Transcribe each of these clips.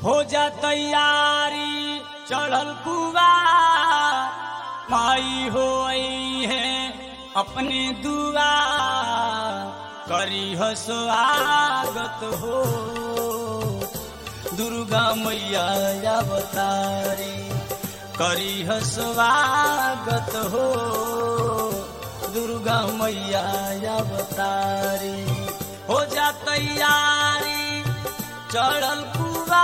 हो जा तैयारी चढ़ल कुआ माई हो आई है अपने दुआ करी हो स्वागत हो दुर्गा मैया अवतारी करी हो स्वागत हो दुर्गा मैया अवतारी हो जा तैयारी चढ़ल कुआ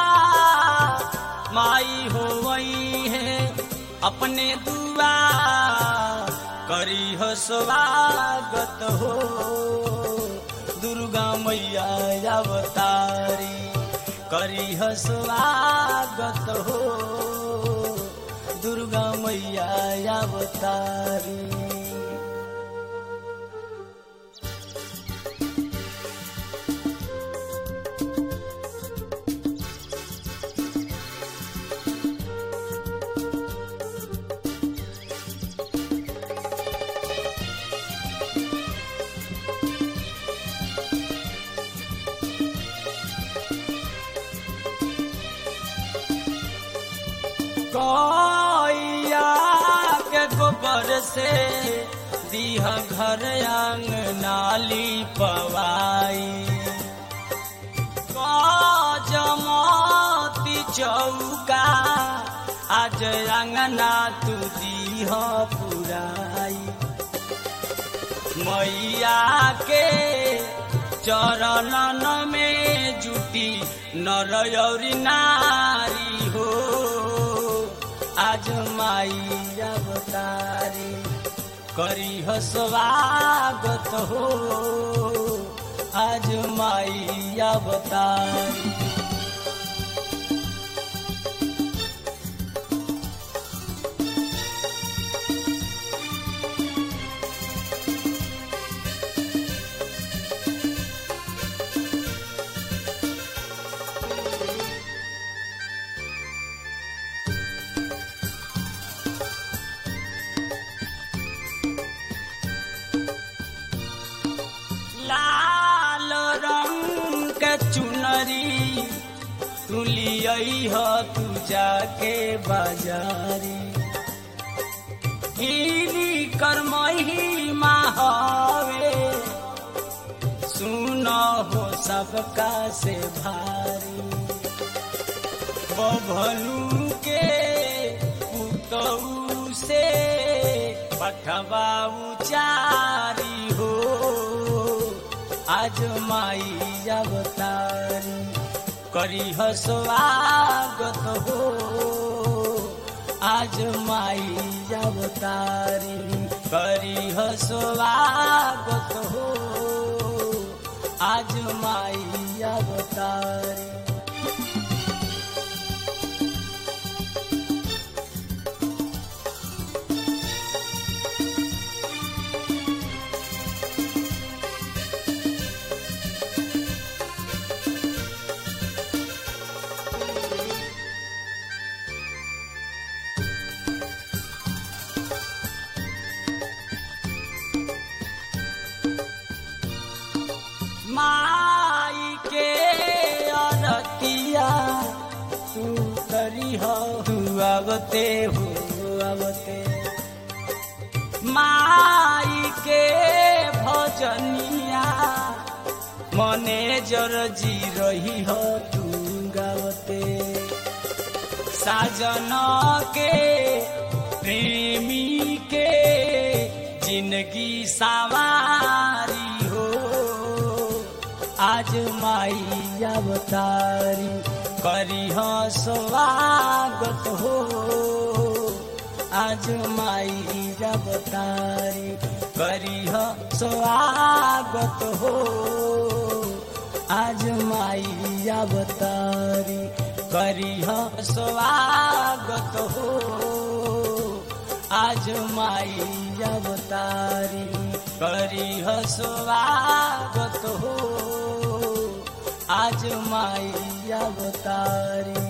माई हो वही है अपने दुआ करी हो स्वागत हो दुर्गा मैया अवतारी करी हो स्वागत हो दुर्गा मैया अवतारी गैया के गोबर से दीह घर आंग नाली पवाई जमती चौका आज अंगना तू दीह पुराई मैया के चरणन में जुटी नर और नारी हो आज माई अवतारी करी हो स्वागत हो आज माई अवतारी लाल रंग के चुनरी तू लियई हो तू जाके बाजारी गिरी कर महिमा हवे सुन हो सबका से भारी बभलू के पुतऊ से पठवा उचारी हो आज माई अवतारी करी हो स्वागत हो आज माई अवतारी करी हो स्वागत हो आज माई अवतारी माई के अरतिया तू करी हो तू अवते हो अवते माई के भजनिया मने जर जी रही हो तू गावते साजन के प्रेमी के जिंदगी सवारी हो आज माई अवतारी करी हो स्वागत हो आज माई अवतारी करी हो स्वागत हो आज माई अवतारी करी हो स्वागत हो आज माई अवतारी करी हो स्वागत हो आज माई अवतारी